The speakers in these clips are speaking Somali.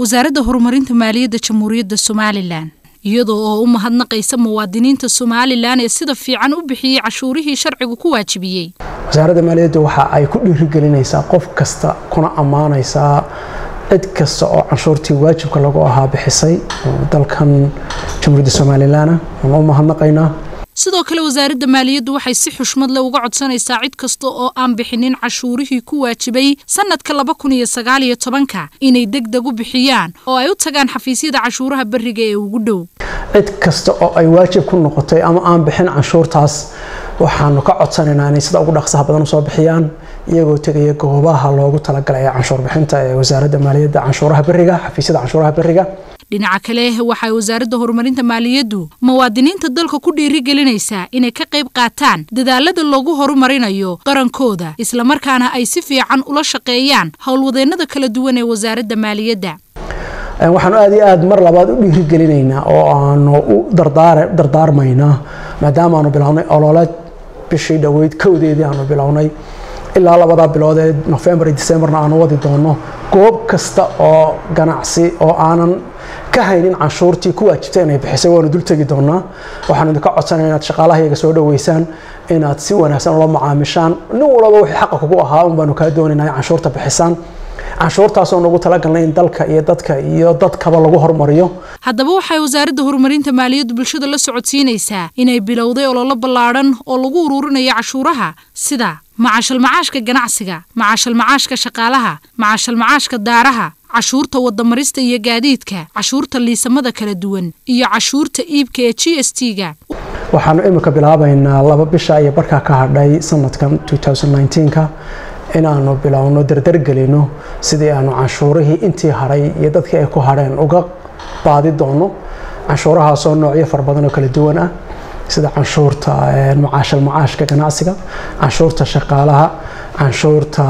wasaaradda horumarinta maaliyadda jamhuuriyadda somalilan iyadoo oo u mahadnaqaysa muwaadiniinta somalilan ee sida fiican u bixiyey cashuurihii sharcigu ku waajibiyey wasaaradda maaliyadda waxa ay ku dhiirigelinaysaa qof kasta kuna ammaanaysaa cid kasta oo canshuurtii waajibka lagu ahaa bixisay dalkan jamhuuriyadda somalilan waan u mahadnaqaynaa sidoo kale wasaaradda maaliyaddu waxay si xushmad leh uga codsanaysaa cid kasta oo aan bixinin cashuurihii ku waajibay sanadka laba kun iyo sagaal iyo tobanka inay deg deg u bixiyaan oo ay u tagaan xafiisyada cashuuraha beriga ee ugu dhow cid kasta oo ay waajib ku noqotay ama aan bixin canshuurtaas waxaanu ka codsanaynaa inay sida ugu dhaqsaha badan usoo bixiyaan iyagoo tegaya goobaha loogu talagalay ee canshuur bixinta ee wasaaradda maaliyadda canshuuraha beriga xafiisyada canshuuraha beriga dhinaca kale waxay wasaaradda horumarinta maaliyaddu muwaadiniinta dalka ku dhiirigelinaysaa inay ka qayb qaataan dadaalada loogu horumarinayo qarankooda islamarkaana ay si fiican ula shaqeeyaan howlwadeennada kala duwan ee wasaaradda maaliyadda waxaanu aad iyo aad mar labaad u dhiirigelinaynaa oo aanu u dardaarmaynaa maadaama aanu bilownay ololeed bishii dhoweyd kowdeedii aanu bilownay ilaa labadaa bilood ee nofembar iyo decembarna aanu wadi doono goob kasta oo ganacsi oo aanan ka haynin canshuurtii ku waajibtay inay bixisay waanu dul tegi doonaa waxaanu idinka codsanaya inaad shaqaalahayaga soo dhoweysaan inaad si wanaagsan ula macaamishaan nin walaba wixii xaqa kugu ahaa un baanu kaa doonaynaa in canshuurta bixisaan canshuurtaasoo nagu talagalnay in dalka iyo dadka iyo dadkaba lagu hormariyo haddaba waxay wasaaradda horumarinta maaliyaddu bulshada la socodsiinaysaa inay bilowday ololo ballaadhan oo lagu uruurinayo cashuuraha sida macashalmacaashka ganacsiga macashalmacaashka shaqaalaha macashalmacaashka daaraha cashuurta wadamarista iyo gaadiidka cashuurta liisamada kala duwan iyo cashuurta iibka ee g s t ga waxaanu imika bilaabaynaa laba bisha iyo barkaa ka hadhay sanadkan 2019ka inaanu bilowno dardargelino sidii aanu canshuurihii intii hadhay iyo dadkii ay ku hadheen uga baadi doono canshuurahaasoo noocyo fara badan oo kala duwan ah sida canshuurta macaashal macaashka ganacsiga canshuurta shaqaalaha canshuurta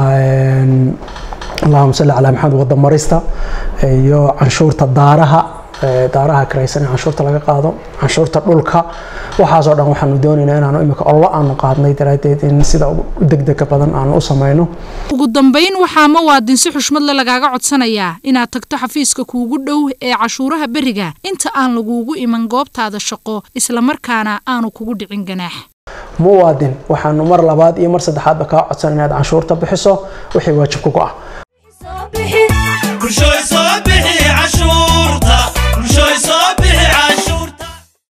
allahuma salli calaa maxamed wadamarista iyo canshuurta daaraha daaraha karaysan ee canshuurta laga qaado canshuurta dhulka waxaasoo dhan waxaanu doonaynaa inaanu imika ollo aanu qaadnay daraaddeed in sida degdega badan aanu u samayno ugu dambayn waxaa muwaadin si xushmadle lagaaga codsanayaa inaad tagto xafiiska kuugu dhow ee cashuuraha beriga inta aan laguugu iman goobtaada shaqo islamarkaana aanu kugu dhicin ganaax muwaadin waxaanu mar labaad iyo mar saddexaadba kaa codsan inaad canshuurta bixiso wixii waajib kugu ah